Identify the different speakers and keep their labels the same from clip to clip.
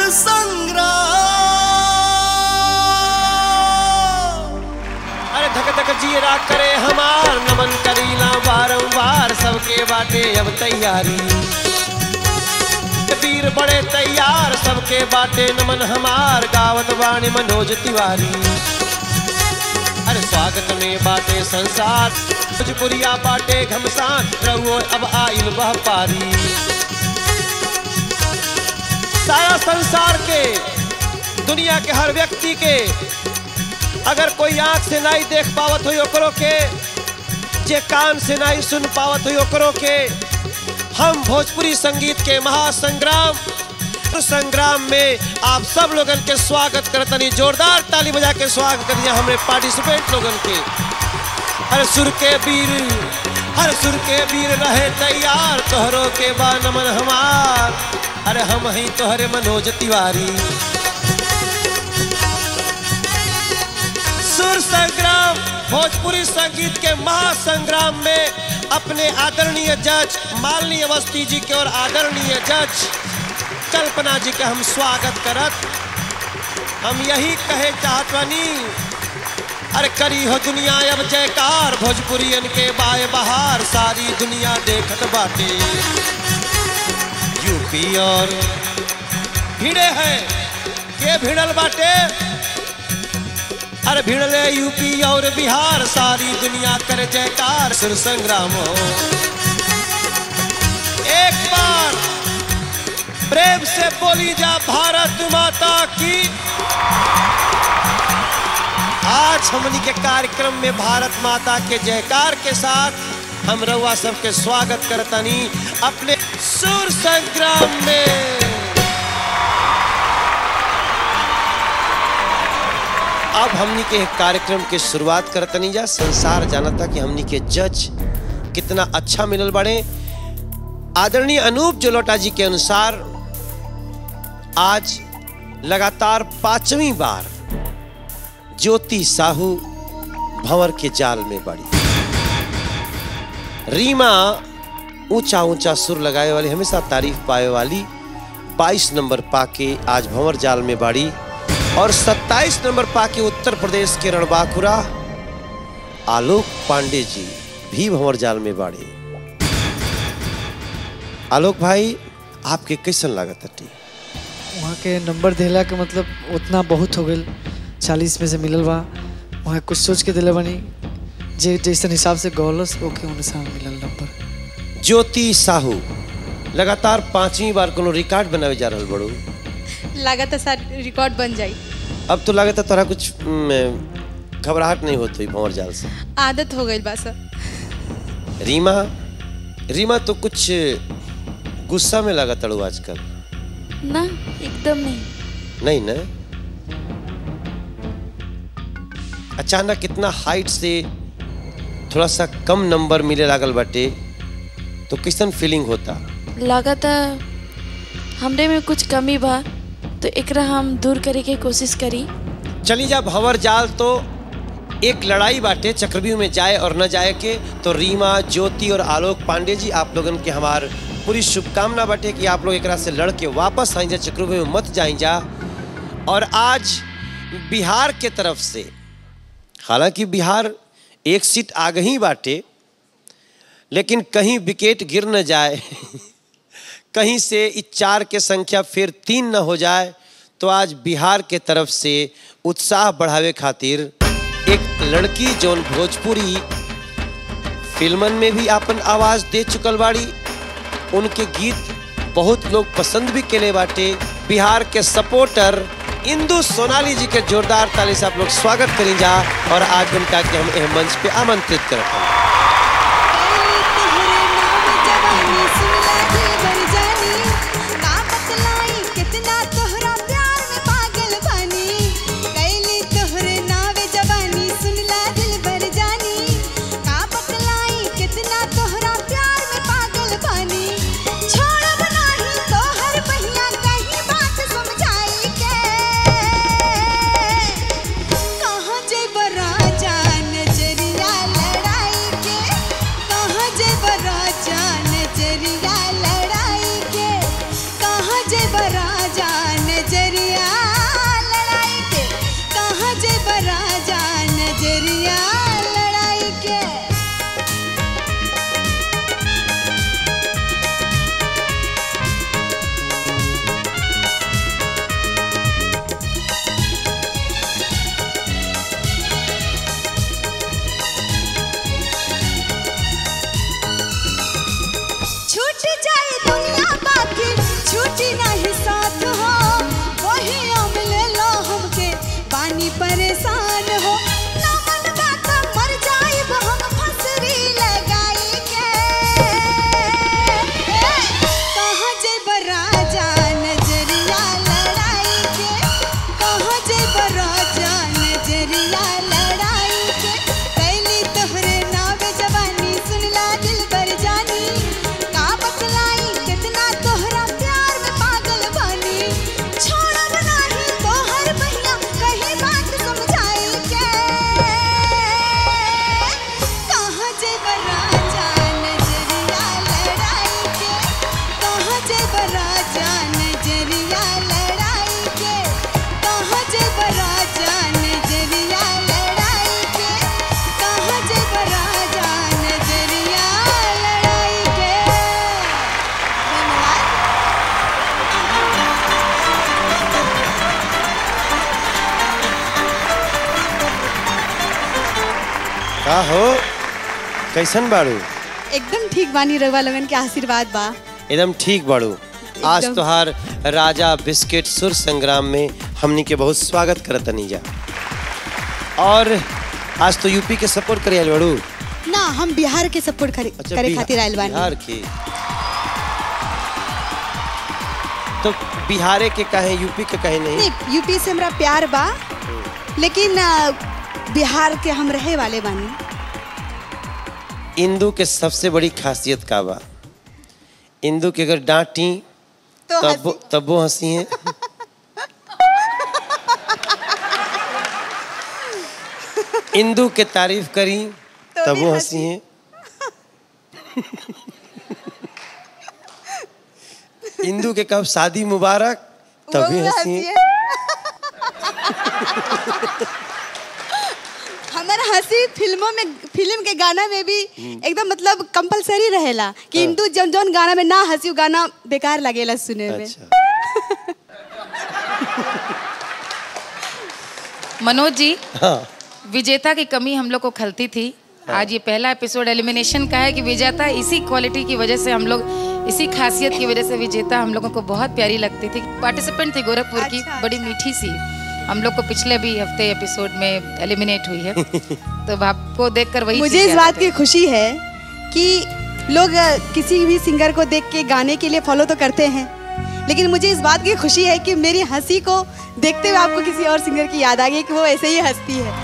Speaker 1: संग्राम
Speaker 2: अरे धक धक जीरा करे हमार नमन करीला बारंबार सबके बाटे अब तैयारी वीर बड़े तैयार सबके बाटे नमन हमार गावत वाणी मनोज तिवारी अरे स्वागत में बाटे संसार भोजपुरिया बाटे घमसान रहुओ अब आइल वह पारी सारा संसार के दुनिया के हर व्यक्ति के अगर कोई आंख से नहीं देख पावत हो ओकरो के जे कान से नहीं सुन पावत हो ओकरो के हम भोजपुरी संगीत के महासंग्राम संग्राम में आप सब लोगन के स्वागत करतनी जोरदार ताली बजा के स्वागत करिए हमरे पार्टिसिपेंट लोगन के हर सुर के वीर हर सुर के वीर रहे तैयार तोहरों के बा नमन हमार अरे हम ही तोहरे मनोज तिवारी सुर संग्राम भोजपुरी संगीत के महासंग्राम में अपने आदरणीय जज मालनी अवस्थी जी के और आदरणीय जज कल्पना जी के हम स्वागत करत हम यही कहे चाहत बानी अरे करी हो दुनिया अब जयकार भोजपुरियन के बाय बहार सारी दुनिया देखत बाटे यूपी और भिड़े है के भिड़ल बाटे अरे भिड़ले यूपी और बिहार सारी दुनिया करे जयकार सुर संग्राम हो एक बार प्रेम से बोली जा भारत माता की आज हमनी के कार्यक्रम में भारत माता के जयकार के साथ हम रउआ सबके स्वागत करतनी अपने सुर संग्राम में अब हमनी के एक कार्यक्रम के शुरुआत करतनी जा संसार जानता कि हमनी के जज कितना अच्छा मिलल बड़े आदरणीय अनूप जलोटा जी के अनुसार आज लगातार पांचवी बार ज्योति साहू भंवर के जाल में बड़ी रीमा ऊंचा ऊंचा सुर लगाए वाली हमेशा तारीफ पाए वाली 22 नंबर पाके आज भंवर जाल में बाड़ी और 27 नंबर पाके उत्तर प्रदेश के रणबांकुरा आलोक पांडे जी भी भंवर जाल में बाड़े आलोक भाई आपके कैसन लागत हटी
Speaker 3: वहाँ के नंबर देला के मतलब उतना बहुत हो गई चालीस में से मिलल बा वहाँ कुछ सोच के दिले बनी जे जैसन हिसाब से गौलस ओके अनुसार मिलल नंबर
Speaker 2: ज्योति साहू लगातार पांचवी बार कोनो रिकॉर्ड बनावे जा रहल बड़ू
Speaker 4: लागत सर रिकॉर्ड बन जाई
Speaker 2: अब तो लागत है तोरा कुछ हम्म, घबराहट नहीं होती भंवर जाल से
Speaker 4: आदत हो गई बा सर
Speaker 2: रीमा रीमा तो कुछ गुस्सा में लगा तड़ू आजकल
Speaker 5: ना एकदम नहीं
Speaker 2: नहीं ना अचानक इतना हाइट से थोड़ा सा कम नंबर मिले लागल बाटे तो कैसन फीलिंग होता
Speaker 5: लागता हमरे में कुछ कमी बा तो एकरा हम दूर करे के कोशिश करी
Speaker 2: चली जा भंवर जाल तो एक लड़ाई बाटे चक्रव्यूह में जाए और न जाए के तो रीमा ज्योति और आलोक पांडे जी आप लोगन के हमार पूरी शुभकामना बाटे कि आप लोग एकरा से लड़ के वापस आई जा चक्रव्यूह में मत जाई जा और आज बिहार के तरफ से हालांकि बिहार एक सीट आगे ही बाटे लेकिन कहीं विकेट गिर न जाए कहीं से इस चार के संख्या फिर तीन न हो जाए तो आज बिहार के तरफ से उत्साह बढ़ावे खातिर एक लड़की जोन भोजपुरी फिल्मन में भी अपन आवाज दे चुकल बाड़ी उनके गीत बहुत लोग पसंद भी केले बाटे बिहार के सपोर्टर इंदु सोनाली जी के जोरदार ताली से आप लोग स्वागत करी जा और आज उनका के हम एह मंच पे आमंत्रित करते हैं
Speaker 6: राजा नजरिया लड़ाई के कहाँ जेब राजा नजरिया लड़ाई के कहाँ जेब राजा
Speaker 2: का हो कैसन बाड़ू
Speaker 6: एकदम ठीक बानी रघुवा लगन के आशीर्वाद बा
Speaker 2: एकदम ठीक बाड़ू आज
Speaker 6: एकदम।
Speaker 2: तोहार राजा बिस्किट सुर संग्राम में हमनी के बहुत स्वागत करत जा और आज तो यूपी के सपोर्ट करे आइल बाड़ू
Speaker 6: ना हम बिहार के सपोर्ट करे, करे
Speaker 2: बिहार-
Speaker 6: खातिर आइल बानी
Speaker 2: बिहार के तो बिहारे के कहे यूपी के कहे नहीं
Speaker 6: नहीं यूपी से हमरा प्यार बा लेकिन अ, बिहार के हम रहे वाले बानी
Speaker 2: इंदू के सबसे बड़ी खासियत का बा इंदू के अगर डांटी
Speaker 6: तो
Speaker 2: तब तब वो हंसी है इंदू के तारीफ करी
Speaker 6: तो
Speaker 2: तब
Speaker 6: भी
Speaker 2: वो
Speaker 6: हंसी।
Speaker 2: हंसी है इंदू के कब शादी मुबारक
Speaker 6: वो
Speaker 2: तभी
Speaker 6: भी
Speaker 2: हंसी
Speaker 6: हंसी
Speaker 2: है
Speaker 6: है। हमारा हंसी फिल्मों में फिल्म के गाना में भी एकदम मतलब कंपलसरी रहेला कि हिंदू जौन जौन गाना में ना हंसी उ गाना बेकार लगेला सुने में
Speaker 2: अच्छा
Speaker 7: मनोज जी
Speaker 2: हाँ
Speaker 7: विजेता की कमी हम लोग को खलती थी आज ये पहला एपिसोड एलिमिनेशन का है कि विजेता इसी क्वालिटी की वजह से हम लोग इसी खासियत की वजह से विजेता हम लोगों को बहुत प्यारी लगती थी पार्टिसिपेंट थी गोरखपुर की
Speaker 6: अच्छा,
Speaker 7: बड़ी मीठी सी हम लोग को पिछले भी हफ्ते एपिसोड में एलिमिनेट हुई है तो आपको देखकर वही
Speaker 6: मुझे
Speaker 7: चीज़
Speaker 6: इस
Speaker 7: याद
Speaker 6: बात
Speaker 7: आ
Speaker 6: की खुशी है कि लोग अ, किसी भी सिंगर को देख के गाने के लिए फॉलो तो करते हैं लेकिन मुझे इस बात की खुशी है कि मेरी हंसी को देखते हुए आपको किसी और सिंगर की याद आ गई कि वो ऐसे ही हंसती है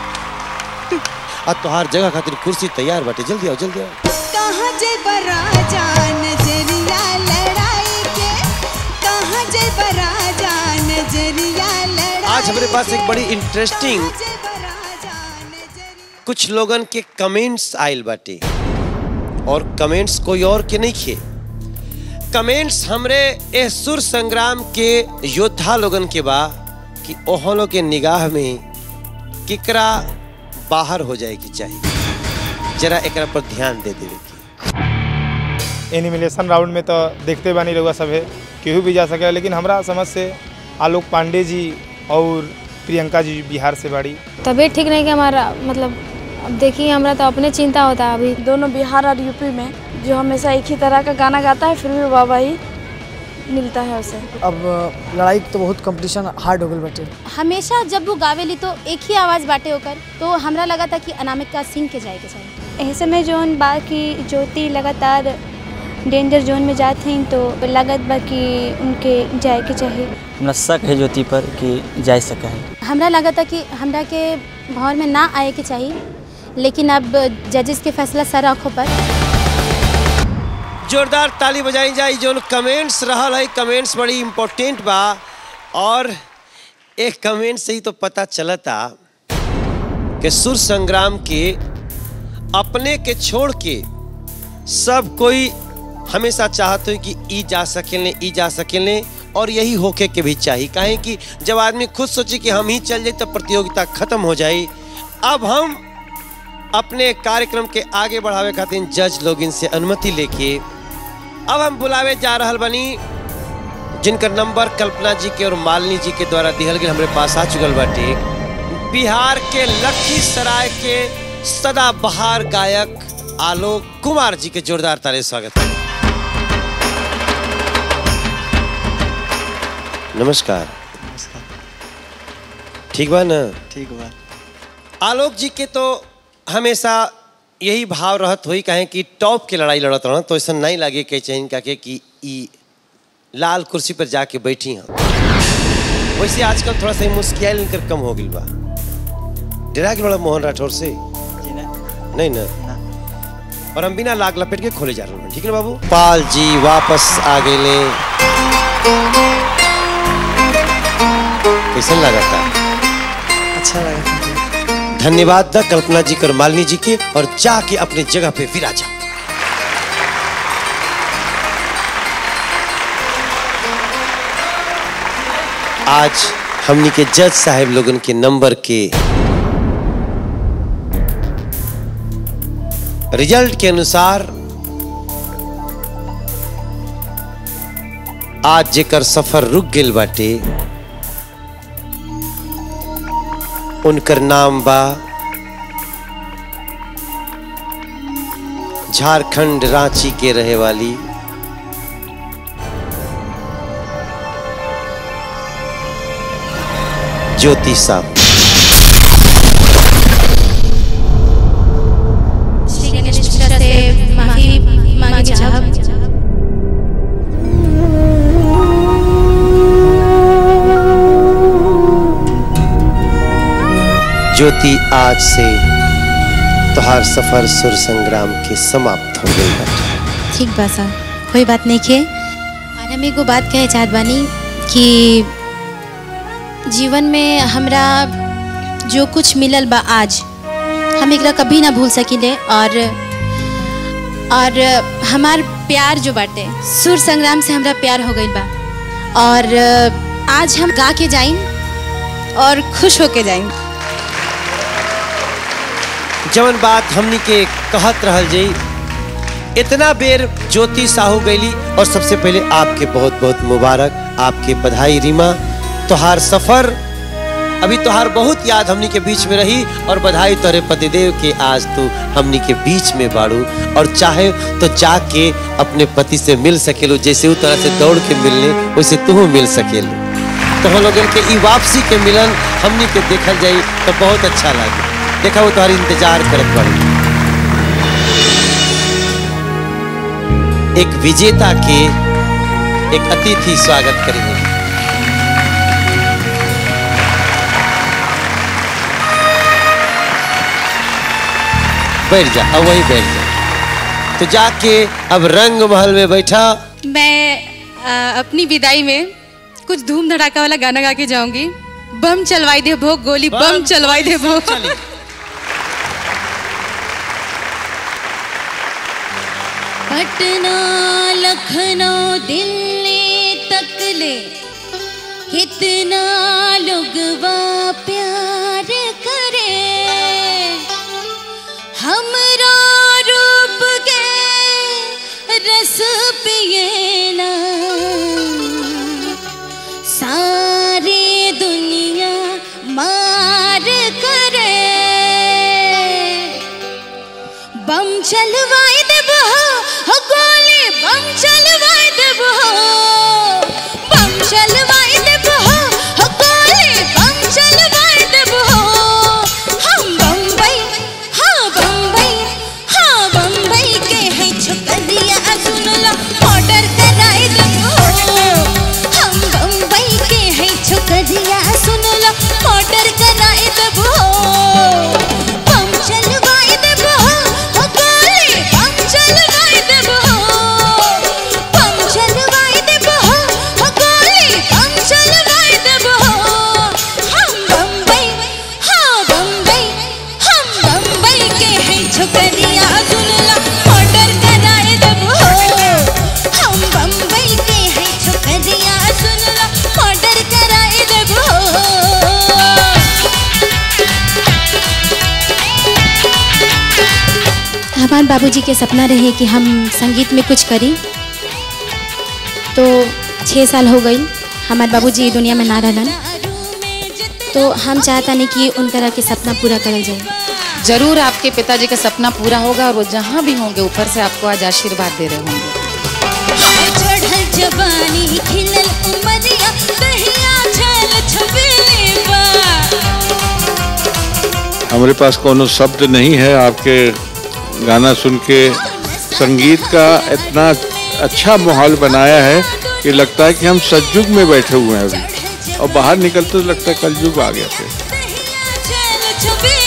Speaker 2: अब तोहार जगह खातिर कुर्सी तैयार बाटे जल्दी आओ जल्दी आओ
Speaker 6: कहाँ जय बराजा नजरिया लड़ाई के कहाँ जय बराजा नजरिया लड़ाई
Speaker 2: आज हमारे पास एक
Speaker 6: के?
Speaker 2: बड़ी इंटरेस्टिंग
Speaker 6: कहाँ जय बराजा नजरिया
Speaker 2: कुछ लोगन के कमेंट्स आयल बाटे और कमेंट्स कोई और के नहीं खे कमेंट्स हमरे ए सुर संग्राम के योद्धा लोगन के बा कि ओहलो के निगाह में किकरा बाहर हो जाए की चाहिए जरा एकरा पर ध्यान दे देवे की
Speaker 8: एनिमिनेशन राउंड में तो देखते बानी रहुआ सब है केहू भी जा सके लेकिन हमरा समझ से आलोक पांडे जी और प्रियंका जी बिहार से बाड़ी
Speaker 9: तबीयत ठीक नहीं कि हमारा मतलब अब देखिए हमरा तो अपने चिंता होता है अभी
Speaker 5: दोनों बिहार और यूपी में जो हमेशा एक ही तरह का गाना गाता है फिर भी वाह ही मिलता है उसे
Speaker 3: अब लड़ाई तो बहुत कंपटीशन हार्ड हो गई बाटे
Speaker 10: हमेशा जब वो गावेली तो एक ही आवाज़ बाटे होकर तो हमरा लगा था कि अनामिका सिंह के जाए के चाहिए
Speaker 9: ऐसे में जोन बा कि ज्योति लगातार डेंजर जोन में जाते हैं तो लगत बा कि उनके जाए के चाहिए
Speaker 11: हमरा शक है ज्योति पर कि जा सका है
Speaker 10: हमरा लगा था कि हमरा के भौर में ना आए के चाहिए लेकिन अब जजेस के फैसला सर आँखों पर
Speaker 2: जोरदार ताली बजाई जाई जो कमेंट्स रहल है कमेंट्स बड़ी इम्पोर्टेंट बा और एक कमेंट से ही तो पता चलता कि सुर संग्राम के अपने के छोड़ के सब कोई हमेशा चाहत हो कि ई जा सकेले ई जा सकेले और यही होके के भी चाहिए काहे कि जब आदमी खुद सोचे कि हम ही चल जाए तो प्रतियोगिता खत्म हो जाए अब हम अपने कार्यक्रम के आगे बढ़ावे खातिर जज लोग इनसे अनुमति लेके अब हम बुलावे जा रहल बनी जिनकर नंबर कल्पना जी के और मालिनी जी के द्वारा दिहल गए हमारे पास आ चुकल बाटे बिहार के लखीसराय के सदाबहार गायक आलोक कुमार जी के जोरदार तारे स्वागत है नमस्कार ठीक बा ना
Speaker 3: ठीक बा
Speaker 2: आलोक जी के तो हमेशा यही भाव रहत हुई कहें कि टॉप के लड़ाई लड़त रह तो ऐसा नहीं लगे कि चाहिए का के कि ई लाल कुर्सी पर जाके बैठी हैं वैसे आजकल थोड़ा सा मुस्कियाल इनकर कम हो गई बा डरा के बड़ा मोहन राठौर से नहीं ना और हम बिना लाग लपेट के खोले जा रहे हैं ठीक है ना बाबू पाल जी वापस आ गए कैसा लगा था
Speaker 3: अच्छा लगा था
Speaker 2: धन्यवाद द कल्पना जी कर मालिनी जी के और जाके अपने जगह पे विराजा आज हमनी के जज साहब लोगन के नंबर के रिजल्ट के अनुसार आज जेकर सफर रुक गेल बाटे उनकर नाम बा झारखंड रांची के रहे वाली ज्योति साहब
Speaker 10: श्री गणेश मिश्रा से माफी मांगी चाहब
Speaker 2: ज्योति आज से तुहार सफर सुर संग्राम के समाप्त हो गई बाटे
Speaker 10: ठीक बा सा कोई बात नहीं खे और हम एगो बात कहे चाहत बानी कि जीवन में हमरा जो कुछ मिलल बा आज हम एकरा कभी ना भूल सकिले और और हमार प्यार जो बाटे सुर संग्राम से हमरा प्यार हो गइल बा और आज हम गा के जाइन और खुश होके जाइन
Speaker 2: जवन बात हमनी के कहत रहल जई इतना बेर ज्योति साहू गईली और सबसे पहले आपके बहुत बहुत मुबारक आपके बधाई रीमा तोहार सफर अभी तोहार बहुत याद हमनी के बीच में रही और बधाई तोरे पतिदेव के आज तू हमनी के बीच में बाड़ू और चाहे तो जाके अपने पति से मिल सकेलू जैसे वो तरह से दौड़ के मिलने वैसे तू मिल सकेलू तो हम लोगन के ई वापसी के मिलन हमनी के देखल जाई तो बहुत अच्छा लगे देखा वो तुम्हारी इंतजार करत बाड़ी एक विजेता के एक अतिथि स्वागत करेंगे बैठ जा अब वही बैठ जा तो जाके अब रंग महल में बैठा
Speaker 4: मैं आ, अपनी विदाई में कुछ धूम धड़ाका वाला गाना गा के जाऊंगी बम चलवाई दे भोग गोली बम चलवाई दे भोग
Speaker 12: पटना लखनऊ दिल्ली तक ले कितना लोग प्यार करे हमरा रूप के रस पिए ना सारी दुनिया मार करे बम चलवाए देबो हो गोली बम चलवाए देबो बम चलवाए देबो हो गोली बम चलवाए देबो हम बम्बई हाँ बम्बई हाँ बम्बई के है छुकलिया सुन लो ऑर्डर कराए देबो हम बम्बई के है छुकलिया सुन लो ऑर्डर कराए देबो बम चलवाए देबो हो गोली बम चलवाए देबो बम चलवाए देबो हो गोली बम चलवाए देबो हम बम्बई हाँ बम्बई हम बम्बई के है छुकलिया सुन लो ऑर्डर कराए देबो हम बम्बई के है छुकलिया सुन लो ऑर्डर कराए देबो
Speaker 10: हमारे बाबूजी के सपना रहे कि हम संगीत में कुछ करी तो छः साल हो गई हमारे बाबूजी ये दुनिया में ना रहलन तो हम चाहता नहीं कि उनका के सपना पूरा करल जाए
Speaker 7: जरूर आपके पिताजी का सपना पूरा होगा और वो जहाँ भी होंगे ऊपर से आपको आज आशीर्वाद दे रहे होंगे
Speaker 12: चढ़ल जवानी खिलल उमरिया दहिया छल छबेले बा
Speaker 13: हमारे पास कोनो शब्द नहीं है आपके गाना सुन के संगीत का इतना अच्छा माहौल बनाया है कि लगता है कि हम सतयुग में बैठे हुए हैं अभी और बाहर निकलते तो लगता है कलयुग आ गया थे
Speaker 12: छल छबेले